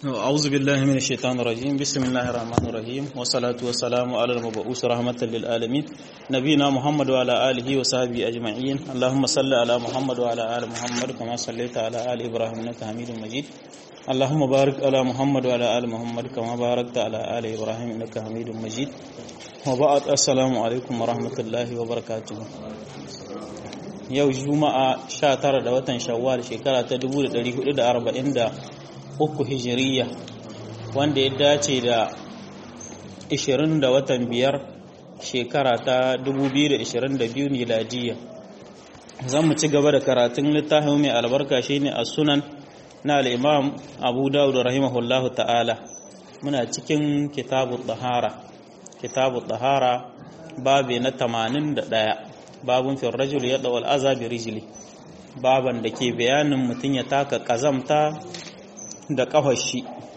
أعوذ بالله من الشيطان الرجيم بسم الله الرحمن الرحيم والصلاة والسلام على المبعوث رحمة للعالمين نبينا محمد وعلى آله وصحبه أجمعين اللهم صل على محمد وعلى آل محمد كما صليت على آل إبراهيم إنك حميد مجيد اللهم بارك على محمد وعلى آل محمد كما باركت على آل إبراهيم إنك حميد مجيد وبعد السلام عليكم ورحمة الله وبركاته yau juma'a 19 da watan shawwal shekara ta 1443 hijiriya wanda ya dace da 20 da watan biyar shekara ta 2022 miladiya zan mu ci gaba da karatun littafin mai albarka shine a sunan na al'imam abu dawud rahimahullahu ta'ala muna cikin kitabu tahara kitabu tahara babi na 81 babun fil rajul ya dawal aza bi rijli baban da ke bayanin mutum ya taka kazamta da kafar shi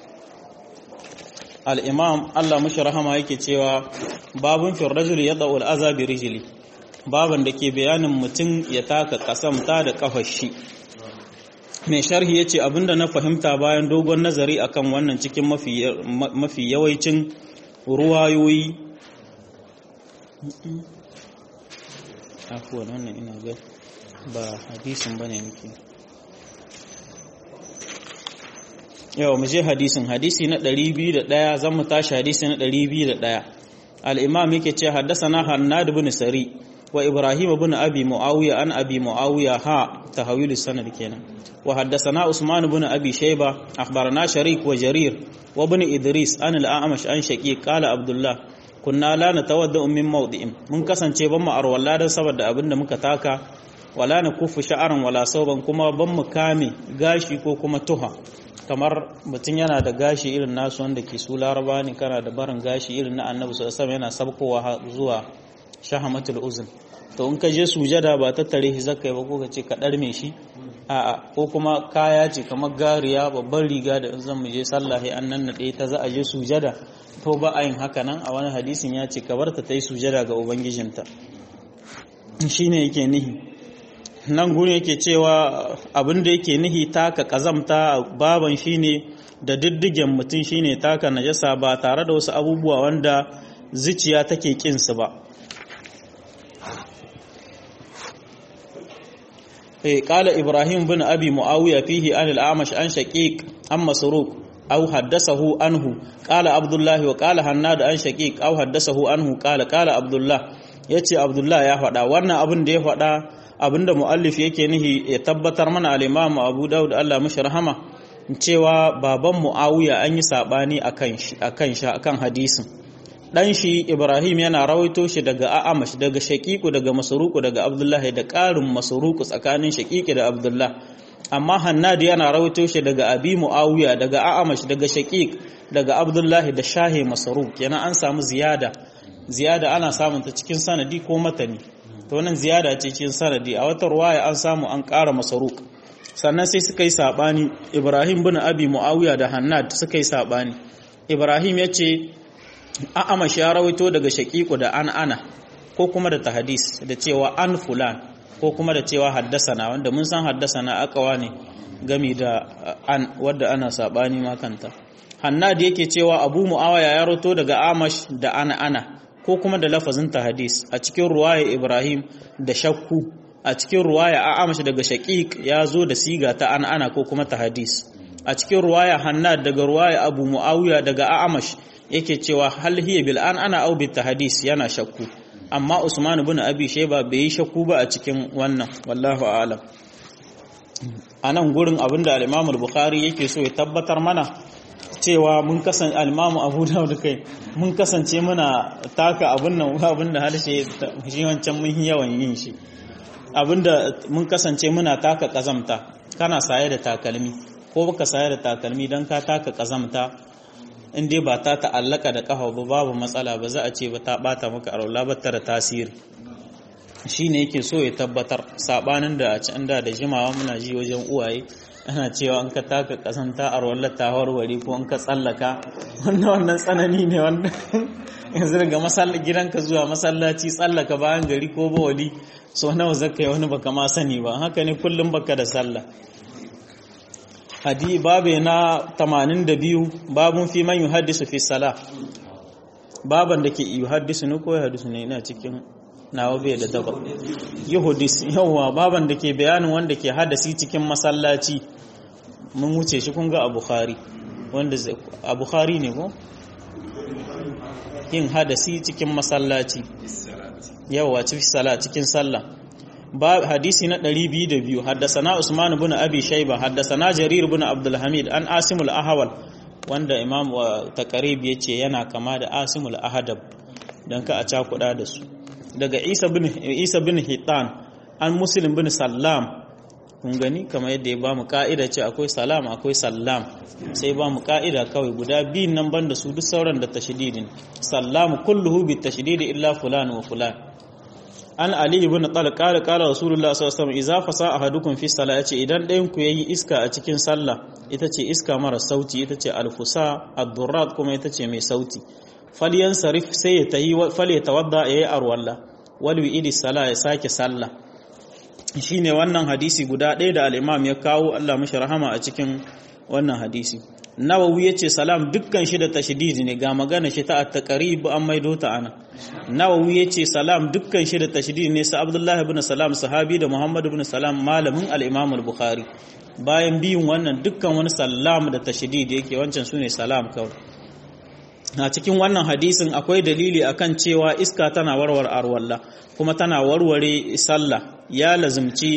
al-imam Allah mushi rahama yake cewa babun fil rajul ya dawal aza bi rijli baban da ke bayanin mutum ya taka kasamta da kafar shi mai sharhi yace abinda na fahimta bayan dogon nazari akan wannan cikin mafi mafi yawancin ruwayoyi afuwan wannan ina ga ba hadisin ba ne muke yau mu je hadisin hadisi na 201 zan mu tashi hadisi na 201 al-imam yake ce haddasana hannad ibn sari wa ibrahim ibn abi muawiya an abi muawiya ha tahawil sanad kenan wa haddasana usman ibn abi shayba akhbarana sharik wa jarir wa ibn idris an al-a'mash an shaqiq qala abdullah kunna la natawadda min mawdi'in mun kasance ban mu arwalla dan saboda abinda muka taka wala na kufu sha'aran wala sauban kuma ban mu kame gashi ko kuma tuha kamar mutum yana da gashi irin nasu wanda ke su laraba ne kana da barin gashi irin na annabi sallallahu alaihi yana sabkowa zuwa shahamatul uzun to in ka je sujada ba tattare shi zakai ba ko ka ce ka darme shi a'a ko kuma kaya ce kamar gariya babban riga da in zan mu je sallah sai an nan ta za a je sujada to ba a yin haka nan a wani hadisin ya ce kabarta ta yi sujada ga ubangijinta shi ne yake nihi nan guri yake cewa abin da yake nihi taka kazamta baban shi ne da diddigen mutum shi ne taka najasa ba tare da wasu abubuwa wanda zuciya take kinsu ba قال إبراهيم بن أبي معاوية فيه عن الأعمش عن شقيق عن مسروق أو حدثه عنه قال عبد الله وقال هناد عن شقيق أو حدثه عنه قال قال عبد الله yace Abdullah ya faɗa wannan abin da ya faɗa abin da muallif yake nihi ya tabbatar mana al-Imam Abu Dawud Allah mishi rahama cewa baban Muawiya an yi sabani akan shi akan shi akan hadisin dan shi Ibrahim yana rawaito shi daga A'amash daga Shaqiqu daga Masruqu daga Abdullah da ƙarin Masruqu tsakanin Shaqiqi da Abdullah amma Hannad yana rawaito shi daga Abi Muawiya daga A'amash daga Shaqiq daga Abdullahi da Shahi Masruq yana an samu ziyada ziyada ana samun ta cikin sanadi ko matani to wannan ziyada ce cikin sanadi a wata ruwaya an samu an ƙara Masruq sannan sai suka yi sabani Ibrahim bin Abi Muawiya da Hannad suka yi sabani Ibrahim yace A'amash ya rawaito daga Shaqiqu da an ana ko kuma da tahadis da cewa an fulan ko kuma da cewa haddasana wanda mun san haddasana akawa ne gami da an wadda ana sabani makanta hannad yake cewa abu muawaya ya roto daga amash da ana ana ko kuma da lafazin hadis a cikin ruwaya ibrahim da shakku a cikin ruwaya amash daga shaqiq ya zo da siga ta ana ana ko kuma hadis a cikin ruwaya hannad daga ruwaya abu muawiya daga amash yake cewa hal hiya bil an ana au bit hadis yana shakku amma Usman ibn Abi Shayba bai yi shakku ba a cikin wannan wallahu a'lam anan gurin abinda al-Imam al-Bukhari yake so ya tabbatar mana cewa mun kasance al-Imam Abu Dawud kai mun kasance muna taka abin nan abinda harshe shi wancan mun yawan yin shi abinda mun kasance muna taka kazamta kana saye da takalmi ko baka saye da takalmi dan ka taka kazamta in dai ba ta ta'allaka da kafa ba babu matsala ba za a ce ba ta bata maka arola ba ta da tasiri shine yake so ya tabbatar sabanin da a can da da jimawa muna ji wajen uwaye ana cewa an ka taka kasanta a rawar ta warware ko an ka tsallaka wannan wannan tsanani ne wanda yanzu daga masallaci gidanka zuwa masallaci tsallaka bayan gari ko bawali so nawa zaka yi wani baka ma sani ba haka ne kullum baka da sallah hadi babe na 82 babun fi man yuhaddisu fi salah baban da ke yuhaddisu ne ko yuhaddisu ne ina cikin nawa bai da taba yuhudis yawa baban da ke bayanin wanda ke hadasi cikin masallaci mun wuce shi kun ga a bukhari wanda a bukhari ne ko yin hadasi cikin masallaci yawa cikin sala cikin sallah hadisi na 202 haddasana Usman ibn Abi Shayba haddasana Jarir ibn Abdul Hamid an Asimul Ahwal wanda Imam Taqrib yace yana kama da Asimul Ahadab dan ka a cakuda da su daga Isa bin Isa bin Hitan an Muslim bin Sallam kun gani kamar yadda ya bamu ka'ida ce akwai salam akwai sallam sai ba mu ka'ida kawai guda biyun nan banda su duk sauran da tashdidin sallamu kulluhu bi tashdidi illa fulan wa fulan an ali ibn talq qala qala rasulullah sallallahu alaihi wasallam idza fasa ahadukum fi salati idan ɗayan ku yayi iska a cikin sallah ita ce iska mara sauti ita ce alfusa ad-durrat kuma ita ce mai sauti falyan sarif sai ya tayi fal ya tawadda yayi arwalla wal wi'idi sala ya sake sallah shine wannan hadisi guda ɗaya da al-imam ya kawo Allah mishi rahama a cikin wannan hadisi nawawi yace salam dukkan shi da tashdidi ne ga magana shi ta at-taqrib an maido ta ana nawawi yace salam dukkan shi da tashdidi ne sa abdullahi ibn salam sahabi da muhammad ibn salam malamin al-imam al-bukhari bayan biyun wannan dukkan wani salam da tashdidi yake wancan sune salam kawai a cikin wannan hadisin akwai dalili akan cewa iska tana warware arwalla kuma tana warware sallah ya lazimci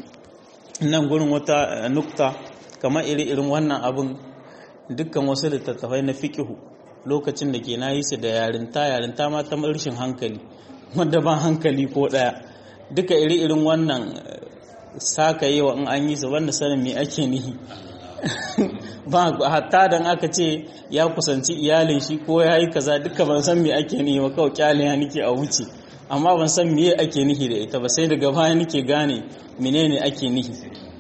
nan gurin wata nukta kamar iri-irin wannan abin dukkan wasu littattafai na fikihu lokacin da ke na yi su da yarinta yarinta ma ta rashin hankali wanda ba hankali ko ɗaya duka iri-irin wannan saka yi wa in an yi su wanda sanin me ake nihi ba hatta dan aka ce ya kusanci iyalin shi ko ya yi kaza duka ban san me ake nihi ba kawai kyale ya nike a wuce amma ban san me ake nihi da ita ba sai daga baya nike gane menene ake nihi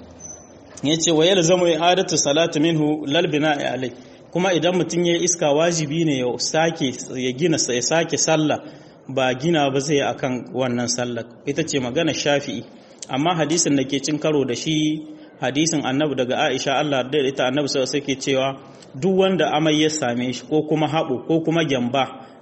ya ce wa yadda zama adatu salatu minhu lalbina alai kuma idan mutum ya iska wajibi ne ya sake ya gina ya sake sallah ba gina ba zai akan wannan sallah ita ce magana shafi'i amma hadisin da ke cin karo da shi hadisin annabi daga aisha Allah da ita annabi sai sai ke cewa duk wanda amai ya same shi ko kuma haɓo ko kuma gyamba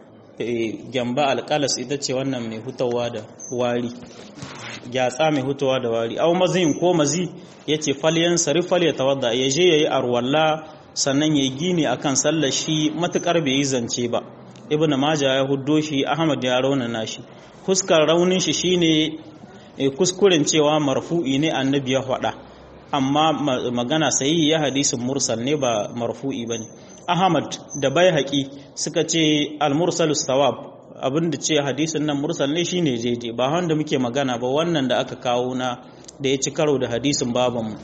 gyamba alƙalas ita ce wannan mai hutawa da wari gyatsa mai hutawa da wari au mazin ko mazi ya ce falyan sarifal ya tawadda ya je ya yi arwalla sannan ya yi gini akan sallar shi matukar bai yi zance ba ibn maja ya huddo shi ahmad ya raunana shi huskar raunin shi shine kuskuren cewa marfu'i ne annabi ya faɗa amma magana sayi ya hadisin mursal ne ba marfu'i bane ahmad da baihaqi suka ce al-mursalus sawab abinda ce hadisin nan mursal ne shine jeje ba wanda muke magana ba wannan da aka kawo na da ya ci karo da hadisin babanmu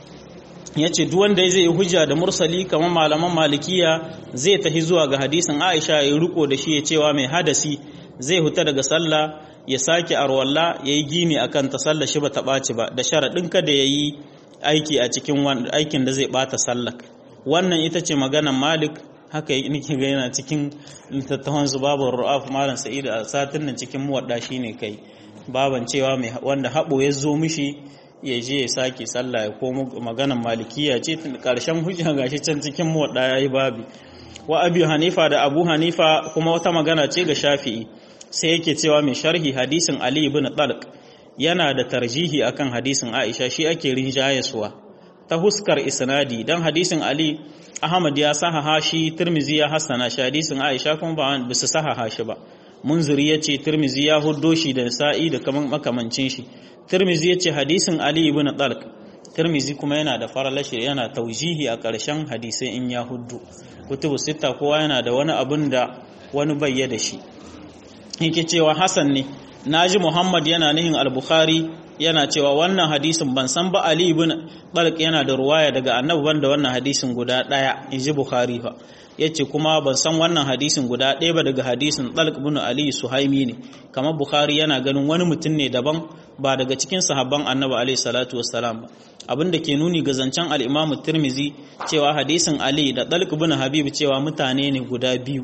ya ce duk wanda zai yi hujja da mursali kamar malaman malikiya zai tafi zuwa ga hadisin aisha ya riko da shi ya cewa mai hadasi zai huta daga sallah ya sake arwalla ya yi gini akan ta sallah shi ba ta ɓaci ba da sharaɗin kada ya yi aiki a cikin aikin da zai ɓata sallah wannan ita ce maganan malik haka nake ga yana cikin littattafan su babu ru'af malam sa'id a satin nan cikin muwadda shine kai baban cewa mai wanda habo ya zo mishi ya je ya sake sallah ya komo maganan malikiya ce karshen hujja gashi can cikin muwadda yayi babi wa abi hanifa da abu hanifa kuma wata magana ce ga shafi'i sai yake cewa mai sharhi hadisin ali ibn talq yana da tarjihi akan hadisin aisha shi ake rinjayeswa ta huskar isnadi dan hadisin ali Ahmad ya sahaha shi Tirmizi ya hassana shi hadisin Aisha kuma ba ba su sahaha shi ba Munziri yace Tirmizi ya huddo shi da Sa'i da kaman makamancin shi Tirmizi yace hadisin Ali ibn Talq Tirmizi kuma yana da faralashi yana taujihi a ƙarshen hadisai in ya huddu kutubu sita kowa yana da wani abun da wani bayya da shi yake cewa Hassan ne naji Muhammad yana nihin al-Bukhari yana cewa wannan hadisin ban san ba Ali ibn Talq yana da ruwaya daga Annabi banda wannan hadisin guda daya inji Bukhari fa yace kuma ban san wannan hadisin guda ɗaya ba daga hadisin Talq ibn Ali Suhaimi ne kamar Bukhari yana ganin wani mutum ne daban ba daga cikin sahabban Annabi alaihi salatu wassalam ba abin da ke nuni ga zancen al-Imam Tirmizi cewa hadisin Ali da Talq ibn Habib cewa mutane ne guda biyu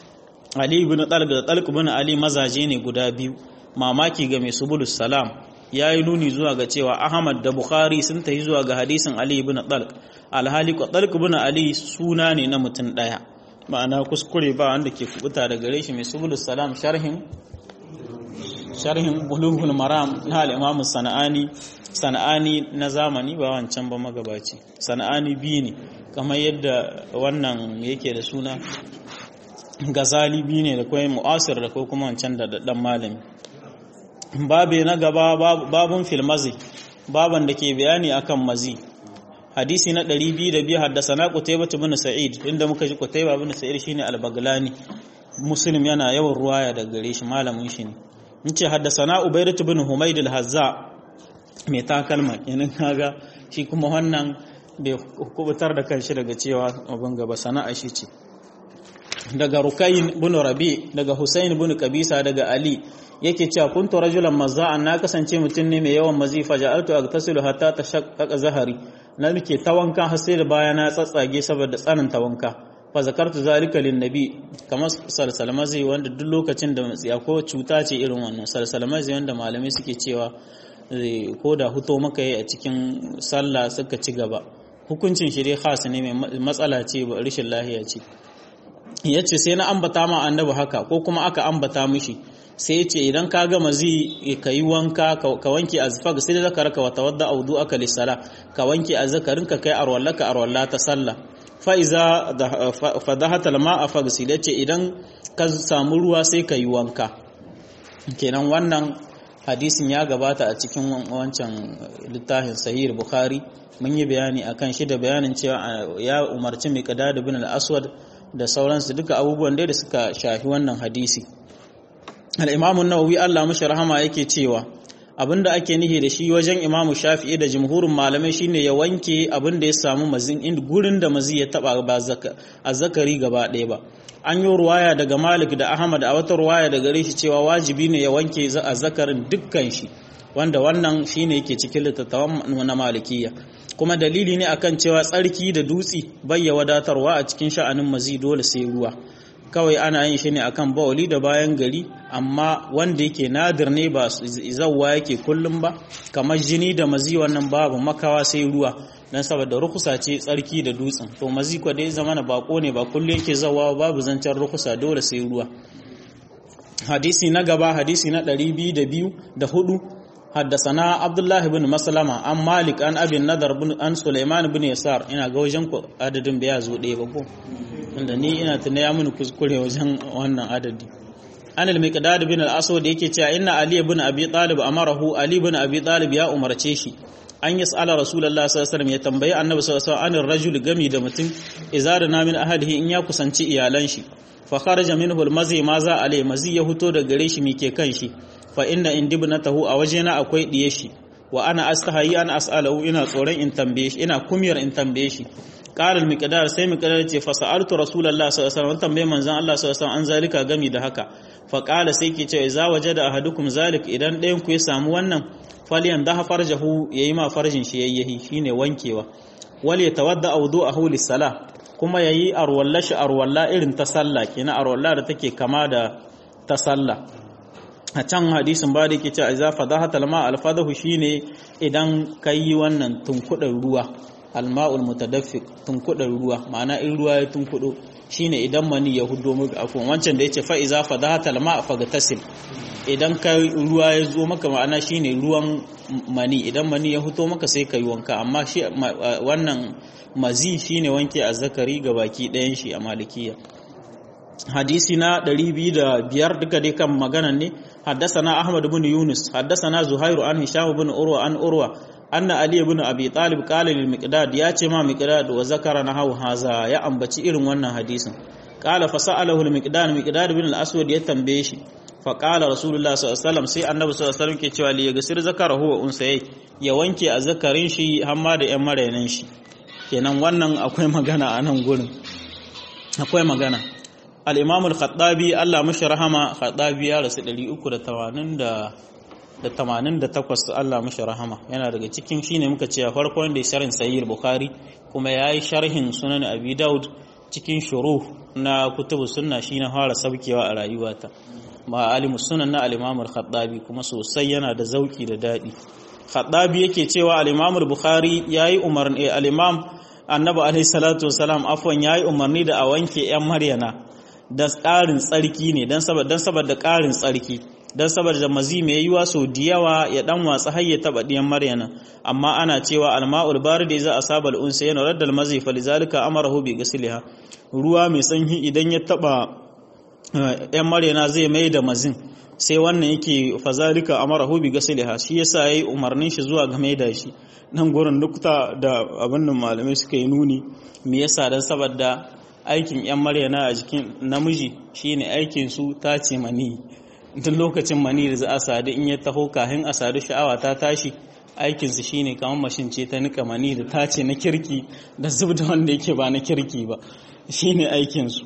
Ali ibn Talq da Talq ibn Ali mazaje ne guda biyu mamaki ga mai subulus salam ya yi nuni zuwa ga cewa Ahmad da Bukhari sun tafi zuwa ga hadisin Ali ibn Talq alhali talq ibn ali suna ne na mutum daya ma'ana kuskure ba wanda ke kubuta da gare shi mai subulus salam sharhin sharhin bulughul maram na al-imam sana'ani sana'ani na zamani ba wancan ba magabaci sana'ani biyu ne kamar yadda wannan yake da suna gazali biyu ne da kuma mu'asir da kuma wancan da daddan malami babe na gaba babun filmazi baban da ke bayani akan mazi hadisi na 202 haddasana qutaybah ibn sa'id inda muka ji qutaybah ibn sa'id shine al-baglani muslim yana yawan ruwaya daga gare shi malamin shi ne in ce haddasana ubaidah ibn humayd al-hazza mai takalma kenan kaga shi kuma wannan bai kubutar da kanshi daga cewa abin gaba sana'a shi ce daga rukayin bin rabi daga husain bin kabisa daga ali yake cewa kuntu rajulan mazza'an na kasance mutum ne mai yawan mazifa ja'altu agtasilu hatta tashaqqaqa zahari na nake tawanka har sai da baya na tsatsage saboda tsanin tawanka fa zakartu zalika lin nabi kamar salsalmazi wanda duk lokacin da matsiya ko cuta ce irin wannan salsalmazi wanda malamai suke cewa ko da huto maka yi a cikin sallah suka ci gaba hukuncin shi dai khas ne mai matsala ce ba rashin lahiya ce yace sai na ambata ma annabi haka ko kuma aka ambata mishi sai ce idan ka gama zai ka yi wanka ka wanke azfag sai da zaka raka wata wadda audu aka lissala ka wanke azzakarin ka kai arwalla ka arwalla ta sallah fa iza fadahata lama fagsil yace idan ka samu ruwa sai ka yi wanka kenan wannan hadisin ya gabata a cikin wancan littafin sahih bukhari mun yi bayani akan shi da bayanin cewa ya umarci mai kada bin al-aswad da sauransu duka abubuwan da suka shafi wannan hadisi al'imamun nawawi Allah mashi rahama yake cewa abinda ake nihi da shi wajen imamu shafi'i da jimhurin malamai shine ya wanke abinda ya samu mazin inda gurin da mazi ya taba ba a zakari gaba ɗaya ba an yi ruwaya daga malik da ahmad a wata ruwaya daga gare shi cewa wajibi ne ya wanke a zakarin dukkan shi wanda wannan shine yake cikin littattafan na malikiya kuma dalili ne akan cewa tsarki da dutsi bayya wadatarwa a cikin sha'anin mazi dole sai ruwa kawai ana yin shi ne akan bawali da bayan gari amma wanda yake nadir ne ba zawwa yake kullum ba kamar jini da mazi wannan babu makawa sai ruwa dan saboda rukusa ce tsarki da dutsen to mazi ko dai zama na bako ne ba kullum yake zawwa babu zancen rukusa dole sai ruwa hadisi na gaba hadisi na 202 da hudu حدثنا عبد الله بن مسلمة عن مالك عن أبي النضر بن عن سليمان بن يسار ina ga wajen ku adadin bai zo ɗaya ba ko inda ni ina tuna ya mini kuskure wajen wannan adadi an al-miqdad bin al-aswad yake cewa inna ali ibn abi talib amarahu ali ibn abi talib ya umarce shi an yas'ala rasulullah sallallahu alaihi wasallam ya tambayi annabi sallallahu alaihi wasallam rajul gami da mutum izarna min ahadihi in ya kusanci iyalan shi fa kharaja minhu al-mazi ma za alai mazi ya huto da gare shi mike kan shi fa inna indibnatahu a wajena akwai diye shi wa ana astahayi an as'alahu ina tsoron in tambaye shi ina kumiyar in tambaye shi qala al-miqdar sai miqdar ce fa sa'altu rasulullahi sallallahu alaihi wasallam tambaye manzon Allah sallallahu alaihi wasallam an zalika gami da haka fa qala sai ke ce za wajada ahadukum zalik idan ɗayan ku ya samu wannan falyan da farjahu yayi ma farjin shi yayyahi shine wankewa wal yatawadda wudu'ahu lis-salah kuma yayi arwalla shi arwalla irin ta sallah kenan arwalla da take kama da ta sallah a can hadisin ba da yake cewa idza fadahatal ma alfadahu shine idan kai wannan tunkudin ruwa alma'ul mutadaffiq tunkudin ruwa ma'ana in ruwa ya tunkudo shine idan mani ya hudo maka afwan wancan da yace fa idza fadahatal ma fagtasil idan kai ruwa ya zo maka ma'ana shine ruwan mani idan mani ya huto maka sai kai wanka amma shi wannan mazi shine wanke azzakari ga baki ɗayan shi a malikiya hadisi na 205 duka dai kan maganan ne حدثنا أحمد بن يونس حدثنا زهير عن هشام بن أروى عن أروى أن علي بن أبي طالب قال للمقداد يا ما مقداد وذكر نحو هذا يا أنبتي إرن wannan hadisin قال فسأله المقداد مقداد بن الأسود يتنبيه shi فقال رسول الله صلى الله عليه وسلم sai annabi sallallahu alaihi wasallam ke cewa li yagsir zakarahu wa unsayai ya wanke azzakarin shi hamma da yan marainan shi kenan wannan akwai magana a nan gurin akwai magana al-imam al-khattabi Allah mashi rahama khattabi ya rasu 388 Allah mashi rahama yana daga cikin shine muka ce a farko wanda ya sharhin sahih bukhari kuma yayi sharhin sunan abi daud cikin shuruh na kutubu sunna shine fara sabkewa a rayuwata ma alimu sunan na al-imam al-khattabi kuma sosai yana da zauki da dadi khattabi yake cewa al-imam al-bukhari yayi umarni al-imam annabi alaihi salatu wasalam afwan yayi umarni da a wanke yan maryana da ƙarin tsarki ne dan saboda dan saboda ƙarin tsarki dan saboda mazi mai yiwa so diyawa ya dan watsa har ya taba diyan maryana amma ana cewa alma'ul barid idza asaba al-unsa yana radda al-mazi falizalika amarahu bi ghusliha ruwa mai sanyi idan ya taba yan maryana zai mai da mazin sai wannan yake fazalika amarahu bi ghusliha shi yasa yayi umarnin shi zuwa ga mai da shi nan gurin nukta da abin da malamai suka yi nuni me yasa dan saboda aikin yan maryana a jikin namiji shine aikin su tace mani duk lokacin mani da za a sadu in ya taho kahin a sadu sha'awa ta tashi aikinsu shine kamar mashin ce ta nika mani da tace na kirki da zub da wanda yake ba na kirki ba shine aikinsu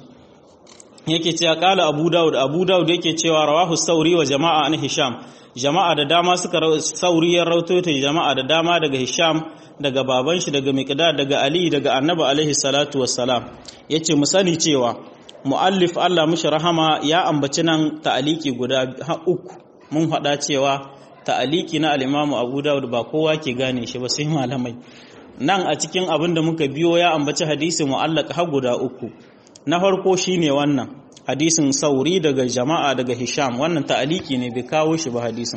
yake cewa kala abu dawud abu dawud yake cewa rawahu sauri wa jama'a an hisham jama'a da dama suka sauri ya rauto ta jama'a da dama daga hisham daga baban shi daga miqdad daga ali daga annabi alaihi salatu wassalam yace mu sani cewa muallif Allah mushi rahama ya ambaci nan ta'aliki guda uku mun faɗa cewa ta'aliki na al-Imam Abu Dawud ba kowa ke gane shi ba sai malamai nan a cikin abin da muka biyo ya ambaci hadisi mu'allaq har guda uku na farko shine wannan hadisin sauri daga jama'a daga Hisham wannan ta'aliki ne bai kawo shi ba hadisin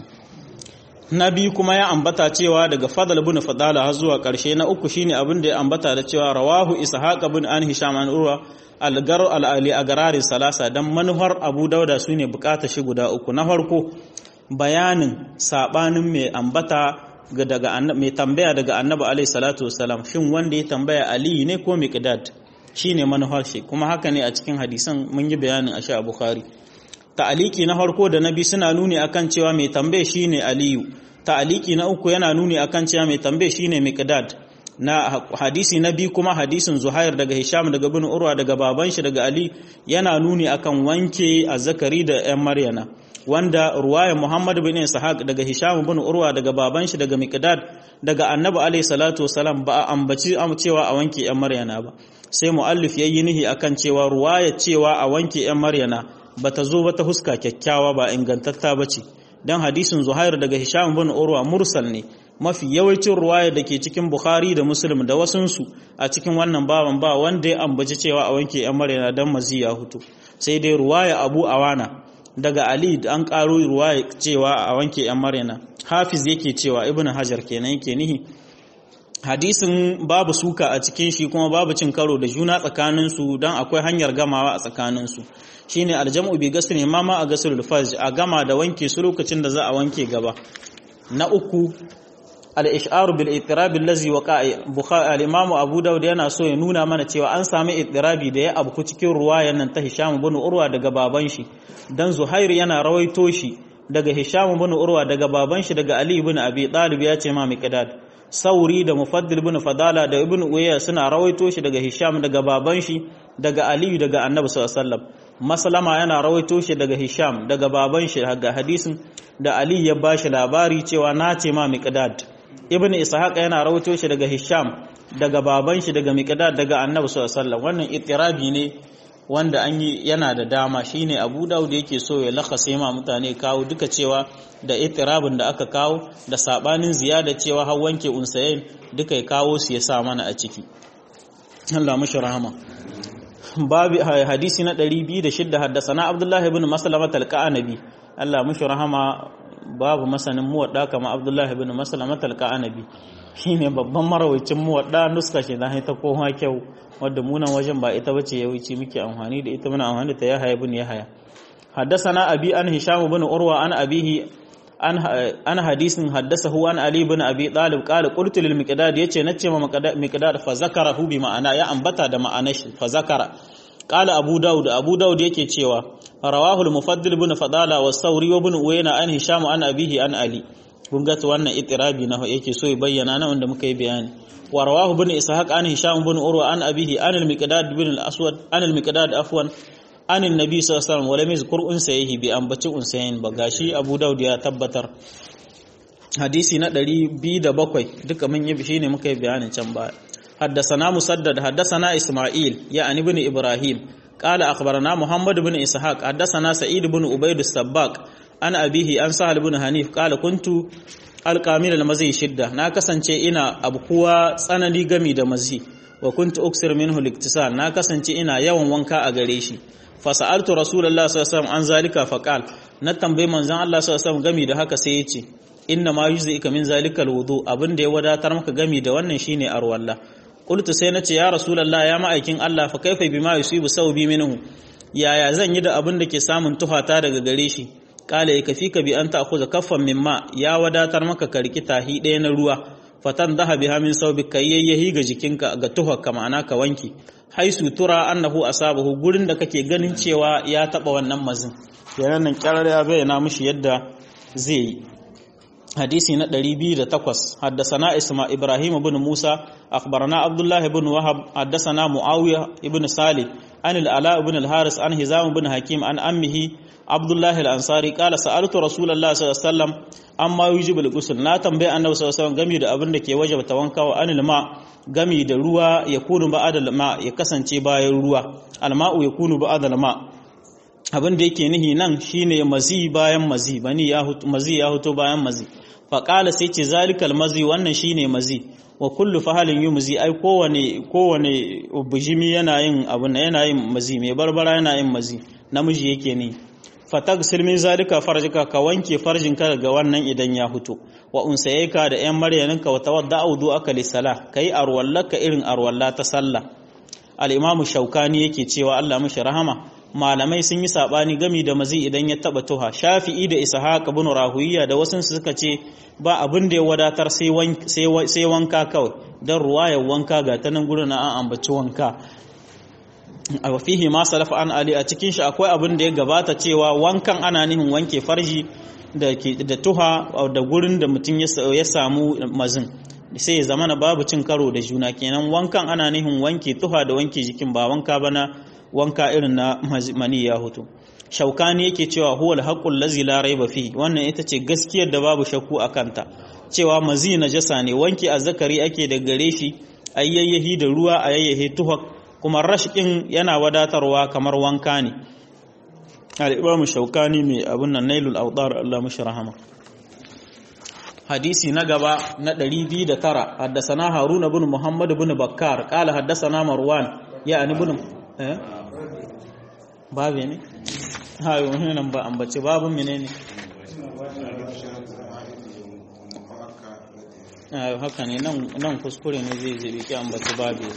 na biyu kuma ya ambata cewa daga fadal bin fadala har zuwa ƙarshe na uku shine abin da ya ambata da cewa rawahu ishaq bin an hisham an urwa algar al'ali a gararin salasa dan manuhar abu dauda su ne bukata shi guda uku na farko bayanin sabanin mai ambata daga mai tambaya daga annabi alaihi salatu wasalam shin wanda ya tambaya ali ne ko miqdad shine manuhar shi kuma haka ne a cikin hadisan mun yi bayanin a sha bukhari ta'aliki na farko da na biyu suna nuni akan cewa mai tambaye shine aliyu ta'aliki na uku yana nuni akan cewa mai tambaye shine miqdad na hadisi na biyu kuma hadisin zuhair daga hisham daga bin urwa daga baban shi daga ali yana nuni akan wanke azzakari da yan maryana wanda ruwaya muhammad bin ishaq daga hisham bin urwa daga baban shi daga miqdad daga annabi alayhi salatu wasalam ba a ambaci cewa a wanke yan maryana ba sai muallif yayi nihi akan cewa ruwaya cewa a wanke yan maryana bata zo ba ta huska kyakkyawa ba ingantatta bace dan hadisin zuhair daga hisham bin urwa mursal ne mafi yawancin ruwaya da ke cikin bukhari da muslim da wasunsu a cikin wannan baban ba wanda ya ambaci cewa a wanke yan maryana dan mazi ya hutu sai dai ruwaya abu awana daga ali an karo ruwaya cewa a wanke yan maryana hafiz yake cewa ibnu hajar kenan yake nihi hadisin babu suka a cikin shi kuma babu cin karo da juna tsakaninsu don akwai hanyar gamawa a tsakaninsu shine aljam'u bi gasri ma ma a gasrul fajr a gama da wanke su lokacin da za a wanke gaba na uku al-ish'aru bil ittirab allazi waqa'a bukhari al-imam abu daud yana so ya nuna mana cewa an sami ittirabi da ya abku cikin ruwayan nan ta hisham ibn urwa daga baban shi dan zuhair yana rawaito shi daga hisham ibn urwa daga baban shi daga ali ibn abi talib ya ce ma miqdad sauri da mufaddil ibn fadala da ibn uwayya suna rawaito shi daga hisham daga baban shi daga ali daga annabi sallallahu alaihi wasallam maslama yana rawaito shi daga hisham daga baban shi daga hadisin da ali ya bashi labari cewa na ce ma miqdad ibn ishaq yana rawaito shi daga hisham daga baban shi daga miqdad daga annabi sallallahu alaihi wasallam wannan itirabi ne wanda an yi yana da dama shine abu daud yake so ya lakase ma mutane kawo duka cewa da itirabin da aka kawo da sabanin ziyada cewa har wanke unsayin duka ya kawo su ya sa mana a ciki Allah mushi rahama babu hadisi na 206 haddasana abdullahi ibn maslama talqa'anabi Allah mushi rahama babu masanin muwadda kama abdullahi ibn maslama talqa'anabi shine babban marawacin muwadda nuska shi dan ta kowa kyau wadda munan wajen ba ita bace yawanci muke amfani da ita muna amfani da ta yahaya ibn yahaya حدثنا أبي أن هشام بن أروى عن أبيه an hadisin haddasahu an Ali ibn Abi Talib qala qultu lil miqdad yace nace ma miqdad fa zakarahu bi ma'ana ya ambata da ma'anar shi fa zakara qala Abu Dawud Abu Dawud yake cewa rawahu al mufaddil ibn Fadala wa Sawri wa ibn Uyayna an Hisham an abihi an Ali kun ga wannan itirabi na yake so ya bayyana na wanda muka yi bayani wa rawahu ibn Ishaq an Hisham ibn Urwa an abihi an al miqdad ibn al aswad an al miqdad afwan anin nabi sallallahu alaihi wasallam wala mizkur unsayihi bi ambaci unsayin ba gashi Abu Dawud ya tabbatar hadisi na 207 duka mun yi shine muka yi bayanin can ba حدثنا مسدد حدثنا إسماعيل يعني بن إبراهيم قال أخبرنا محمد بن إسحاق حدثنا سعيد بن عبيد السباق أنا أبيه أن سهل بن حنيف قال كنت القامل المزي شدة نا kasance ina abkuwa tsanani gami da mazi wa kuntu uksir minhu liktisal na kasance ina yawan wanka a gare shi fa sa'altu rasulullahi sallallahu alaihi wasallam an zalika faqal na tambayi manzon Allah sallallahu alaihi wasallam gami da haka sai yace inna ma yuzika min zalika alwudu abin da ya wadatar maka gami da wannan shine arwalla qultu sai nace ya rasulullahi ya ma'aikin Allah fa kaifa bima yusibu sawbi minhu yaya zan yi da abin da ke samun tuhata daga gare shi kala ya kafi ka bi an ta akuza kaffan mimma ya wadatar maka ka riki tahi ɗaya na ruwa fatan daha biha min saubi ka yayyahi ga jikinka ga tuhaka ma'ana ka wanki hai sutura annahu asabahu gurin da kake ganin cewa ya taba wannan mazin yana nan kyarar ya bayyana mishi yadda zai yi hadisi na 208 haddasana isma ibrahim ibn musa akhbarana abdullah ibn wahab haddasana muawiya ibn salih an al-ala ibn al-haris an hizam ibn hakim an ammihi abdullah al-ansari qala sa'altu rasulullah sallallahu alaihi wasallam amma yujibu al-ghusl na tambaye annabi sallallahu alaihi wasallam game da abin da ke wajaba wanka wa anil ma gami da ruwa ya kunu ba'da al-ma ya kasance bayan ruwa al-ma'u ya kunu ba'da al-ma abin da yake nihi nan shine mazi bayan mazi bani ya hutu mazi ya hutu bayan mazi faƙala sai ce zalikal mazi wannan shine mazi wa kullu fahalin yumzi ai kowane kowane bujimi yana yin abu yana yin mazi mai barbara yana yin mazi namiji yake ne fatagsil min zalika farjika ka wanke farjinka daga wannan idan ya hutu wa unsayka da yan maryaninka wa tawadda audu aka li salah kai arwallaka irin arwalla ta sallah al-imamu shaukani yake cewa Allah mishi rahama malamai sun yi sabani gami da mazi idan ya taba tuha shafi'i da ishaq ibn rahuwiya da wasu suka ce ba abin da ya wadatar sai wanka kawai dan ruwayar wanka ga ta nan gurin an ambaci wanka a fihi ma salafa an ali a cikin shi akwai abin da ya gabata cewa wankan ana nihin wanke farji da da tuha da gurin da mutum ya samu mazin sai ya zamana babu cin karo da juna kenan wankan ana nihin wanke tuha da wanke jikin ba wanka bana wanka irin na mani ya hutu shaukani yake cewa huwal haqqul lazi la raiba fi wannan ita ce gaskiyar da babu shakku a kanta cewa mazi najasa ne wanke azzakari ake da gare shi ayyayahi da ruwa ayyayahi tuhak kuma rashkin yana wadatarwa kamar wanka ne al-imam shaukani mai abun nan nailul awdar Allah mushi rahama hadisi na gaba na 209 haddasana haruna bin muhammad bin bakkar qala haddasana marwan ya ani bin eh babu ne hayo nan ba ambace babun menene ayo haka ne nan nan kuskure ne zai zai ki ambace babu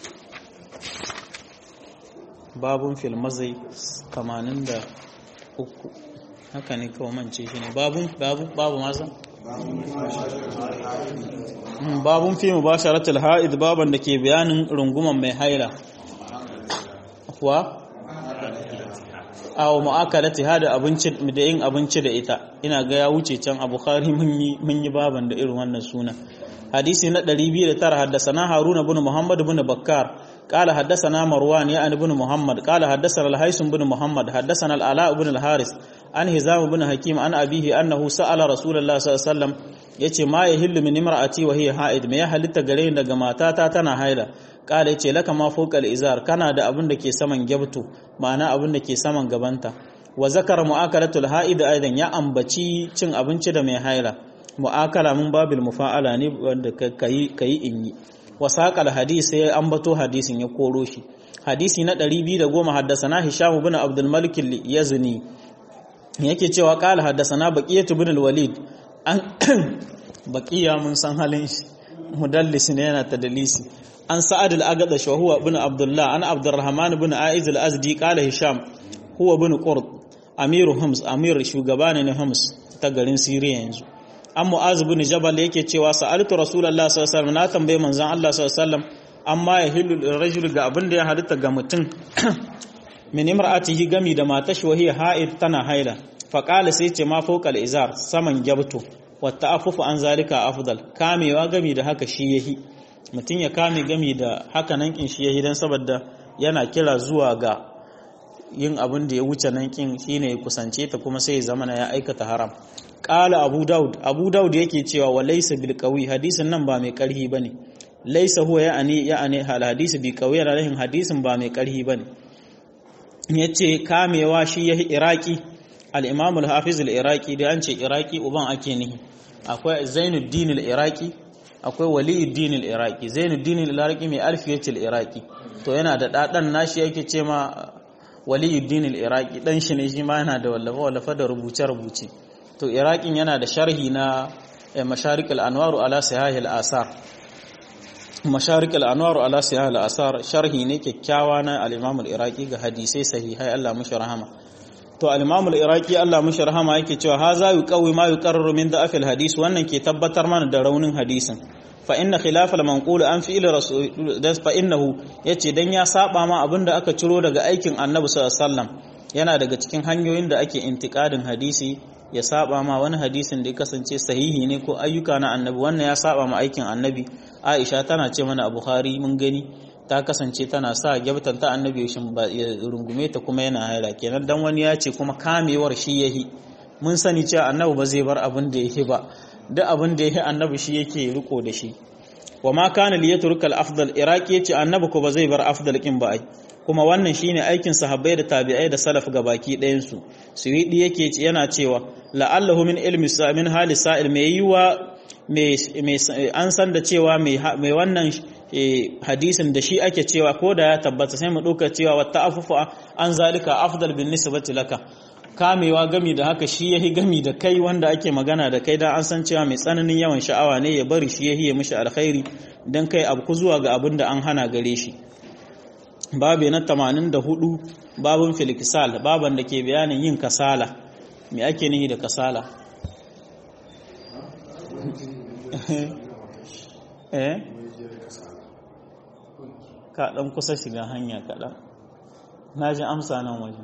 babun fil mazai 83 haka ne kawai mance shi ne babun babu babu mazan babun fi mubasharatul ha'id baban da ke bayanin runguman mai haila kuwa aw mu'akalati hada abinci da yin abinci da ita ina ga ya wuce can a bukhari mun yi mun yi baban da irin wannan suna hadisi na 209 haddathana haruna ibn muhammad ibn bakkar قال حدثنا مروان يعني بن محمد قال حدثنا الهيثم بن محمد حدثنا العلاء بن الحارث عن هزام بن حكيم عن أبيه أنه سأل رسول الله صلى الله عليه وسلم yace ma ya hillu min imra'ati wa hiya ha'id me ya halitta gare ni daga matata tana haila kala yace laka ma fawqal izar kana da abin da ke saman gyabtu ma'ana abin da ke saman gabanta wa zakara mu'akalatul ha'id aidan ya ambaci cin abinci da mai haila mu'akala mun babil mufa'ala ne wanda kai kai in yi wa saqal hadisi sai ambato hadisin ya koro shi hadisi na 210 haddasana hisham ibn abdul malik yazni yake cewa qala haddasana baqiyatu ibn al-walid an baqiya mun san halin shi mudallis ne yana tadlisi an sa'ad al-agadash wa huwa ibn abdullah an abdurrahman ibn aiz al-azdi qala hisham huwa ibn qurt amiru hums amir shugaba ne na hums ta garin siriya yanzu an mu'az ibn jabal yake cewa sa'altu rasulullahi sallallahu alaihi wasallam na tambaye manzon Allah sallallahu alaihi wasallam amma ya hillu rajul ga abin da ya halitta ga mutum min imra'atihi gami da matashi wahiya ha'id tana haila fa qala sai ce ma fawqal izar saman jabtu wa ta'affufu an zalika afdal kamewa gami da haka shi yahi mutum ya kame gami da haka nan kin shi yahi dan saboda yana kira zuwa ga yin abin da ya wuce nan kin shine ya kusance ta kuma sai ya zama ya aikata haram qala abu daud abu daud yake cewa wa laysa bil qawi hadisin nan ba mai karhi bane laysa huwa ya'ani ya'ani hal hadisi bi qawi yana rahin hadisin ba mai karhi bane yace kamewa shi yahi iraki al-imam al-hafiz al-iraqi da an ce iraki uban ake nihi akwai zainuddin al-iraqi akwai waliyuddin al-iraqi zainuddin al-iraqi mai alfiyatul iraqi to yana da dadan nashi yake ce ma waliyuddin al-iraqi dan shi ne shi ma yana da wallafa wallafa da rubuce rubuce to iraqin yana da sharhi na masharik al-anwar ala sahih al-asar masharik al-anwar ala sahih al-asar sharhi ne kyakkyawa na al-imam al-iraqi ga hadisai sahihai Allah mushi rahama to al-imam al-iraqi Allah mushi rahama yake cewa haza yuqawi ma yuqarraru min da'afil hadis wannan ke tabbatar mana da raunin hadisin fa inna khilaf al-manqul an fi'il rasul fa innahu yace dan ya saba ma abinda aka ciro daga aikin annabi sallallahu alaihi wasallam yana daga cikin hanyoyin da ake intiqadin hadisi ya saba ma wani hadisin da ya kasance sahihi ne ko ayyuka na annabi wannan ya saba ma aikin annabi Aisha tana ce mana a Bukhari mun gani ta kasance tana sa gyabtan ta annabi ya rungume ta kuma yana haila kenan dan wani ya ce kuma kamewar shi yahi mun sani cewa annabi ba zai bar abin da yake ba duk abin da yake annabi shi yake riko da shi wa ma kana li yatrukal afdal iraqi yace annabi ko ba zai bar afdal kin ba ai kuma wannan shine aikin sahabbai da tabi'ai da salaf gabaki ɗayan su suwidi yake yana cewa la'allahu min ilmi min hali sa'il mai yiwa an san da cewa mai wannan hadisin da shi ake cewa ko da ya tabbata sai mu ɗauka cewa wata afufa an zalika afdal bin nisbati laka kamewa gami da haka shi yahi gami da kai wanda ake magana da kai dan an san cewa mai tsananin yawan sha'awa ne ya bari shi yahi ya mishi alkhairi dan kai abu zuwa ga abin da an hana gare shi babu na 84 babun filikisal baban da ke bayanin yin kasala me ake nihi da kasala eh ka dan kusa shiga hanya kaɗan na ji amsa nan waje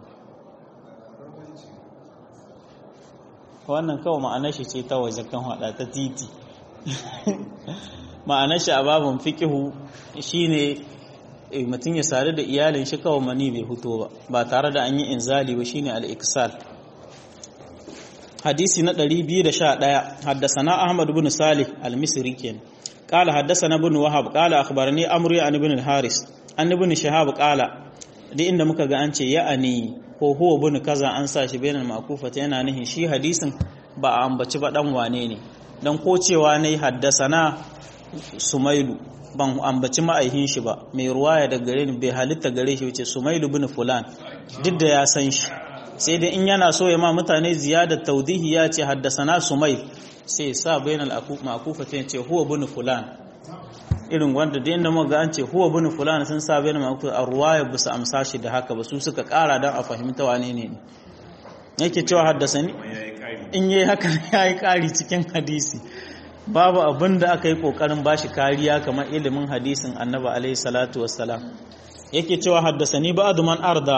wannan kawai ma'anar shi ce ta waje kan hada ta titi ma'anar shi a babin fikihu shine mutum ya sadu da iyalin shi kawai mani bai fito ba ba tare da an yi inzali ba shine al-iksal hadisi na 211 haddasana ahmad ibn salih al-misri ken qala haddasana ibn wahab qala akhbarani amri an ibn al-haris an ibn shahab qala duk inda muka ga an ce ya'ani ko huwa ibn kaza an sa shi bainal ma'kufata yana nihin shi hadisin ba a ambaci ba dan wane ne dan ko cewa ne haddasana sumailu ban ambaci ma'aihin shi ba mai ruwaya da gare ni bai halitta gare shi wace sumailu bin fulan duk da ya san shi sai dai in yana so ya ma mutane ziyada taudihi ya ce haddasana sumail sai sa bainal ma'kufa ta ce huwa bin fulan irin wanda da inda muka an ce huwa bin fulan sun sa bainal ma'kufa a ruwaya bisa amsa shi da haka ba su suka kara dan a fahimta wane ne yake cewa haddasani in yayi haka yayi kari cikin hadisi babu abin da aka yi ƙoƙarin ba shi kariya kamar ilimin hadisin annaba alaihi salatu wassalam yake cewa haddasani ba'adu man arda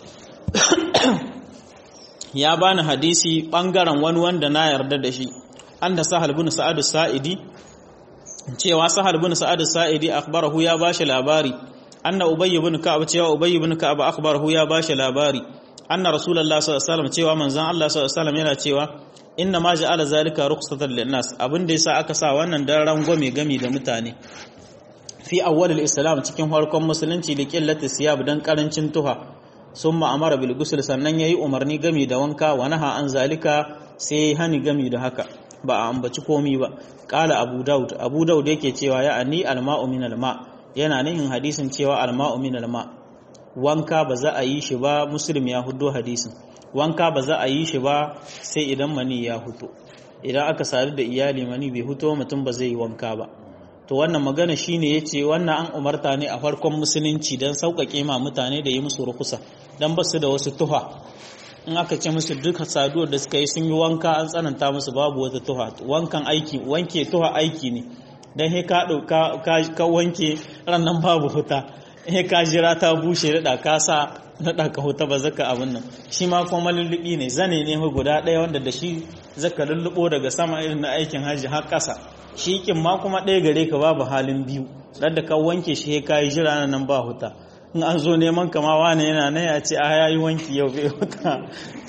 ya bani hadisi ɓangaren wani wanda na yarda da shi an da sahal bin sa'adu sa'idi cewa sahal bin sa'adu sa'idi akhbarahu ya bashi labari anna ubayy bin ka'ab cewa ubayy bin ka'ab akhbarahu ya bashi labari anna rasulullahi sallallahu alaihi wasallam cewa manzon Allah sallallahu alaihi wasallam yana cewa inna ma ja'ala zalika rukhsatan linnas abin da yasa aka sa wannan dan rangwame gami da mutane fi awwalil islam cikin farkon musulunci da qillati siyab dan karancin tuha summa amara bil ghusl sannan yayi umarni gami da wanka wa naha an zalika sai hani gami da haka ba a ambaci komi ba qala abu daud abu daud yake cewa ya ani al ma'u min al ma yana nihin hadisin cewa al ma'u min al ma wanka ba za a yi shi ba muslim ya huddo hadisin wanka ba za a yi shi ba sai idan mani ya huto idan aka sadu da iyali mani bai huto mutum ba zai yi wanka ba to wannan magana shine yace wannan an umarta ne a farkon musulunci dan sauƙaƙe ma mutane da yi musu rukusa dan ba su da wasu tuha in aka ce musu duka saduwar da suka yi sun yi wanka an tsananta musu babu wata tuha wankan aiki wanke tuha aiki ne dan he ka ka wanke rannan babu huta he ka jira ta bushe da ka sa naɗa ka huta ba zaka abin nan shi ma kuma lullubi ne zane ne guda ɗaya wanda da shi zaka lullubo daga sama irin na aikin hajji har ƙasa shi kin ma kuma ɗaya gare ka babu halin biyu dan da ka wanke shi ka yi jira nan ba huta in an zo neman kama wani yana nan ya ce a ya yi wanki yau bai huta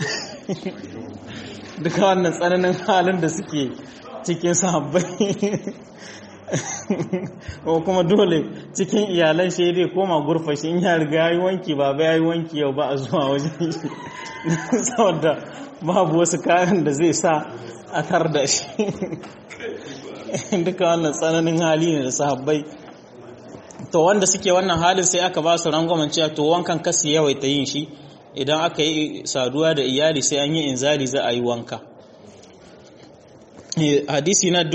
duka wannan tsananin halin da suke cikin sahabbai ko kuma dole cikin iyalan shi dai koma gurfa shi in ya riga ya yi wanki ba ba ya yi wanki yau ba a zuwa wajen shi saboda babu wasu kayan da zai sa a tar da shi duka wannan tsananin hali ne da sahabbai to wanda suke wannan halin sai aka ba su rangwamen cewa to wankan kasi yawaita yin shi idan aka yi saduwa da iyali sai an yi inzali za a yi wanka hadisi na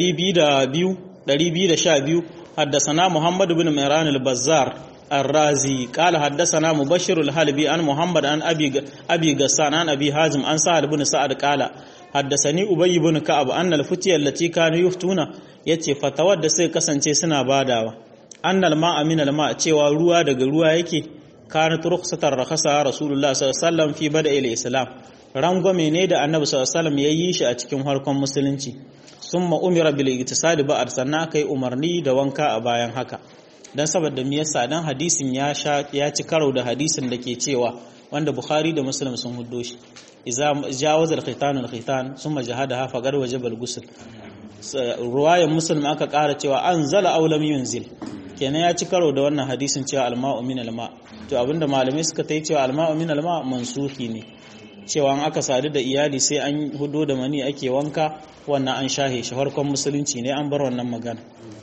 212 haddasana muhammad bin mairan al-bazzar الرازي قال حدثنا مبشر الحلبي عن محمد عن ابي ابي غسان عن ابي حازم عن سعد بن سعد قال حدثني ابي بن كعب ان الفتيه التي كانوا يفتون yace fatawar da sai kasance suna badawa annal ma'a min al ma' cewa ruwa daga ruwa yake kanat rukhsatar rakhasa rasulullah sallallahu alaihi wasallam fi bada'il islam rangwame ne da annabi sallallahu alaihi wasallam yayi shi a cikin harkon musulunci summa umira bil iktisadi ba'd sannan kai umarni da wanka a bayan haka dan saboda me yasa dan hadisin ya sha ya ci karo da hadisin da ke cewa wanda bukhari da muslim sun huddo shi idza jawaza al khitan al khitan summa jahadaha faqad wajaba al ghusl ruwayan muslim aka ƙara cewa anzala aw lam yunzil kenan ya ci karo da wannan hadisin cewa alma'u min alma to abinda malamai suka ta yi cewa alma'u min alma mansuhi ne cewa an aka sadu da iyali sai an hudo da mani ake wanka wannan an shahe shi farkon musulunci ne an bar wannan magana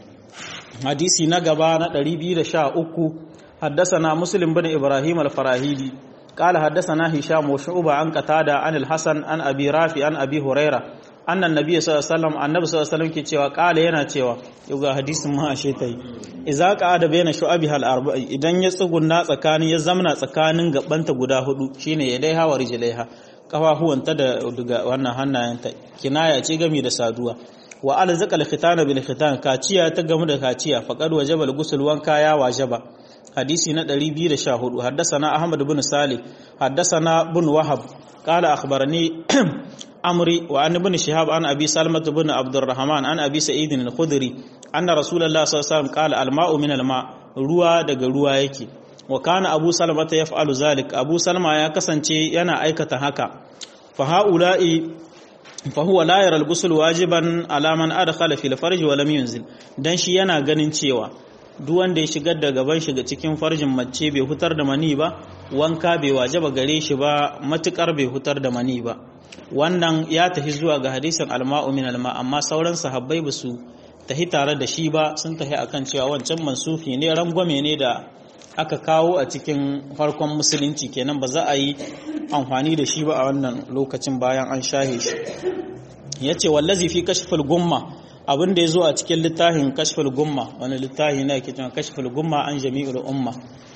hadisi na gaba na 213 حدثنا مسلم بن إبراهيم الفراهيدي قال حدثنا هشام وشعوبة عن قتادة عن الحسن عن أبي رافع عن أبي هريرة أن النبي صلى الله عليه وسلم النبي صلى الله عليه وسلم كي قال yana cewa yuga hadisin ma ashe tai idza qa'ada baina shu'abiha al-arba'i idan ya tsugunna tsakanin ya zamna tsakanin gabanta guda hudu shine ya dai hawa rijlaiha kafafuwanta da daga wannan hannayenta kinaya ce gami da saduwa wa alzaqal khitana bil khitan kaciya ta gamu da kaciya faqad wajaba al-ghusl wanka ya wajaba hadisi na 214 haddathana ahmad ibn salih haddathana ibn wahab qala akhbarani amri wa an ibn shihab an abi salmah ibn abdurrahman an abi sa'id al-khudri anna rasulullah sallallahu alaihi wasallam qala al-ma'u min al-ma ruwa daga ruwa yake wa kana abu salmah yaf'alu zalik abu salma ya kasance yana aikata haka fa haula'i fa huwa la yara al-ghusl wajiban ala man adkhala fil farj wa lam yunzil dan shi yana ganin cewa duk wanda ya shigar da gaban shiga cikin farjin mace bai hutar da mani ba wanka bai wajaba gare shi ba matukar bai hutar da mani ba wannan ya tafi zuwa ga hadisin alma'u min alma amma sauran sahabbai ba su tahi tare da shi ba sun tahi akan cewa wancan mansufi ne rangwame ne da aka kawo a cikin farkon musulunci kenan ba za a yi amfani da shi ba a wannan lokacin bayan an shahe shi yace wallazi fi kashful gumma abin da ya zo a cikin littafin kashful gumma wani littafi na yake cewa kashful gumma an jami'ul umma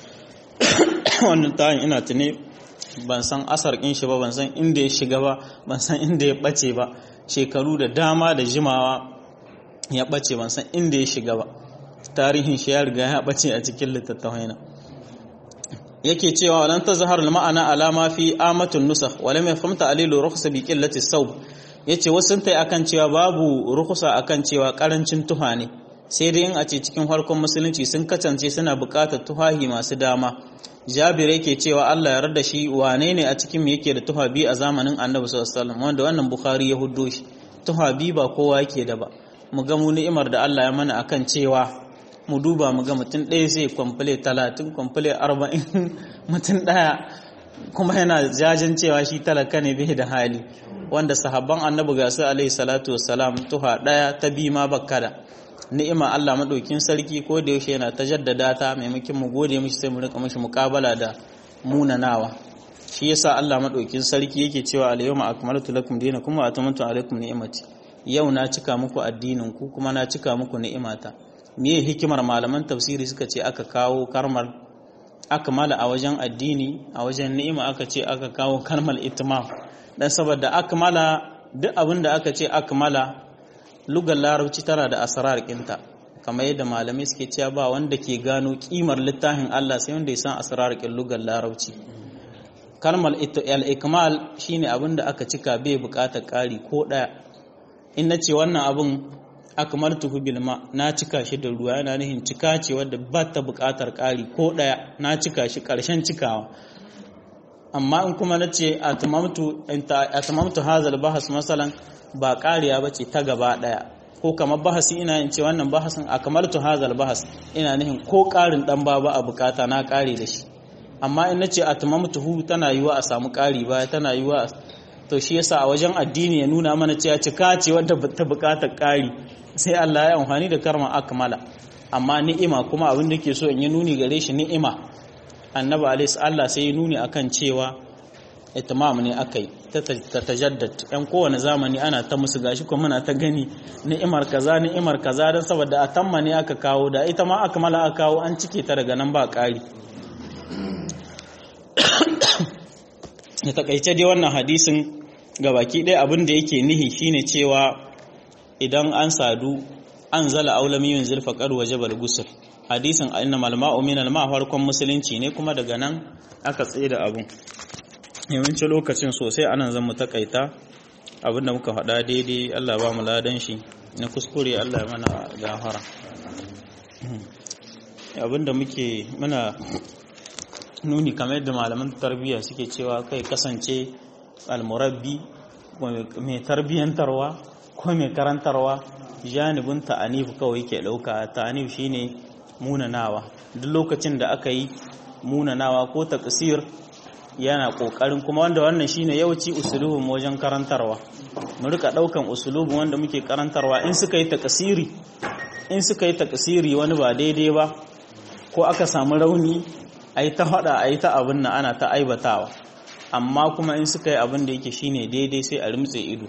wannan littafin ina tuni ban san asar kin shi ba ban san inda ya shiga ba ban san inda ya bace ba shekaru da dama da jimawa ya bace ban san inda ya shiga ba tarihin shi ya riga ya bace a cikin littattafai na yake cewa walan tazhar ma'ana alama fi amatun nusakh walam yafhamta alilu rukhsa bi qillati sawb ya ce wasu ta akan cewa babu rukusa akan cewa karancin tuha ne sai dai in a ce cikin farkon musulunci sun kacance suna buƙatar tuhahi masu dama jabir yake cewa Allah ya rada shi wane ne a cikin yake da tuha biyu a zamanin annabi sallallahu alaihi wasallam wanda wannan bukhari ya huddo shi tuha biyu ba kowa yake da ba mu ga mu ni'imar da Allah ya mana akan cewa mu duba mu ga mutum ɗaya zai kwamfule talatin kwamfule arba'in mutum ɗaya kuma yana jajin cewa shi talaka ne bai da hali wanda sahabban annabi ga su alaihi salatu wassalam tuha daya ta bi ma bakkada ni'ima Allah madaukin sarki ko da yaushe yana ta jaddada ta maimakon mu gode mishi sai mu rika mishi muqabala da munanawa shi yasa Allah madaukin sarki yake cewa al-yawma akmaltu lakum dinakum wa atamantu alaykum ni'mati yau na cika muku addinin ku kuma na cika muku ni'imata meye hikimar malaman tafsiri suka ce aka kawo karmar akmala a wajen addini a wajen ni'ima aka ce aka kawo kalmar itmam dan saboda akmala duk abin da aka ce akmala lugar larabci tana da asrar kinta kamar yadda malamai suke cewa ba wanda ke gano kimar littafin Allah sai wanda ya san asrar kin lugar larabci kalmar al-ikmal shine abin da aka cika bai bukatar kari ko daya in nace wannan abin akmaltuhu bil ma na cika shi da ruwa yana nihin cika ce wadda ba ta bukatar kari ko daya na cika shi karshen cikawa amma in kuma na ce atamamtu hazal bahas masalan ba kariya ba ce ta gaba daya ko kamar bahasi ina yin ce wannan bahasin a kamaltu hazal bahas ina nihin ko karin dan ba a bukata na kare da shi amma in na ce atamamtu hu tana yiwa a samu kari ba tana yiwa to shi yasa a wajen addini ya nuna mana cewa cika ce wadda ta bukatar kari sai Allah ya amfani da karma akmala amma ni'ima kuma abin da ke so in yi nuni gare shi ni'ima annabi alaihi Allah sai ya nuni akan cewa itimam ne akai ta tajaddad yan kowane zamani ana ta musu gashi kuma muna ta gani ni'imar kaza ni'imar kaza dan saboda atamma ne aka kawo da ita ma akmala aka kawo an cike ta daga nan ba ƙari ya takaice dai wannan hadisin gabaki ɗaya abin da yake nihi shine cewa idan an sadu an zala aulamiyun zulfa qad wajaba al-ghusl hadisin inna malma'u min al-ma farkon musulunci ne kuma daga nan aka tsaye da abun yawancin lokacin sosai anan zan mu takaita abin da muka faɗa daidai Allah ba mu ladan shi na kuskure Allah mana gafara abin da muke muna nuni kamar yadda malaman tarbiyya suke cewa kai kasance almurabbi mai tarbiyyantarwa ko mai karantarwa janibin ta'anif kawai ke ɗauka ta'anif shine munanawa duk lokacin da aka yi munanawa ko taqsir yana kokarin kuma wanda wannan shine yawanci usulubin wajen karantarwa mu rika daukan usulubin wanda muke karantarwa in suka yi taqsiri in suka yi taqsiri wani ba daidai ba ko aka samu rauni ayi ta hada ayi ta abin nan ana ta aibatawa amma kuma in suka yi abin da yake shine daidai sai a rimtse ido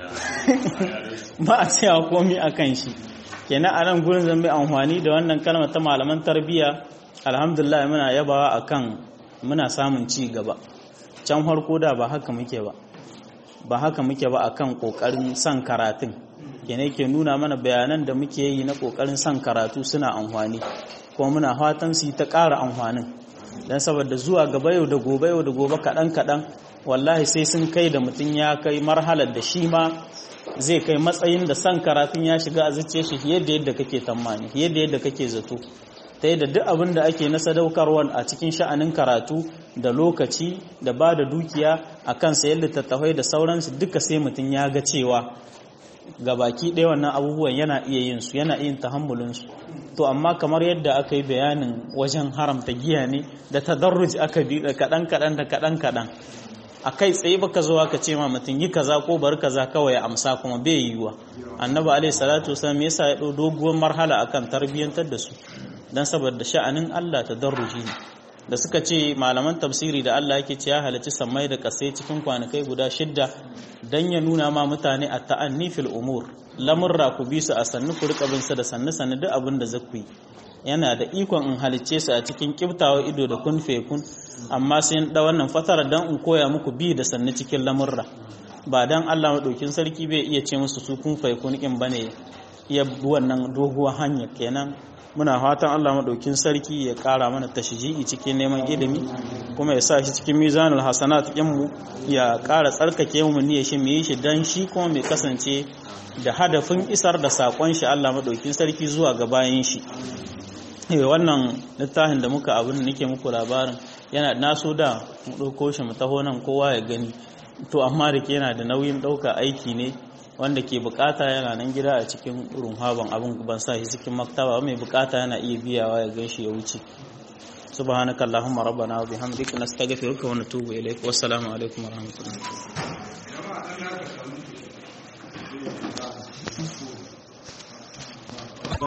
ba a tsaya komi a kan shi kenan a nan gurin zan bi amfani da wannan kalmar ta malaman tarbiyya alhamdulillah muna yabawa akan muna samun ci gaba can farko da ba haka muke ba ba haka muke ba akan kokarin son karatun kenan ke nuna mana bayanan da muke yi na kokarin son karatu suna amfani kuma muna fatan su yi ta ƙara amfanin don saboda zuwa gaba yau da gobe yau da gobe kaɗan kaɗan wallahi sai sun kai da mutum ya kai marhalar da shi ma zai kai matsayin da son karatun ya shiga a zuciya shi fiye da yadda kake tammani fiye da yadda kake zato ta yadda duk abin da ake na sadaukarwa a cikin sha'anin karatu da lokaci da ba da dukiya a kan sayar littattafai da sauransu duka sai mutum ya ga cewa ga baki ɗaya wannan abubuwan yana iya yin su yana iya tahammulinsu to amma kamar yadda aka yi bayanin wajen haramta giya ne da tadarruj aka bi da kaɗan kaɗan da kaɗan kaɗan a kai tsaye baka zuwa ka ce ma mutum yi kaza ko bar kaza kawai amsa kuma bai yiwuwa annabi alaihi salatu wasallam yasa ya ɗau doguwar marhala akan tarbiyyantar da su dan saboda sha'anin Allah tadarruji ne da suka ce malaman tafsiri da Allah yake ce ya halarci sammai da kasai cikin kwanakai guda shidda dan ya nuna ma mutane a ta'anni fil umur lamurra ku bi su a sannu ku rika bin su da sannu sannu duk abin da zaku yi yana da ikon in halicce su a cikin kiftawa ido da kun kun amma sai da wannan fatara dan in koya muku bi da sannu cikin lamurra ba dan Allah madaukin sarki bai iya ce musu su kun kun kin bane iya wannan doguwar hanya kenan muna fatan Allah maɗaukin sarki ya ƙara mana tashji'i cikin neman ilimi kuma ya sa shi cikin mizanul hasanat mu ya ƙara tsarkake mu niyyar shi mu yi shi dan shi kuma mai kasance da hadafin isar da sakon shi Allah maɗaukin sarki zuwa ga bayan shi wannan littafin da muka abin da nake muku labarin yana naso da mu ɗauko shi mu taho nan kowa ya gani to amma da yana da nauyin ɗauka aiki ne wanda ke bukata yana nan gida a cikin runhaban abin ban sa shi cikin maktaba mai bukata yana iya biyawa ya ganshi ya wuce subhanakallahumma rabbana wa bihamdika nastaghfiruka wa natubu ilaik wassalamu alaikum warahmatullahi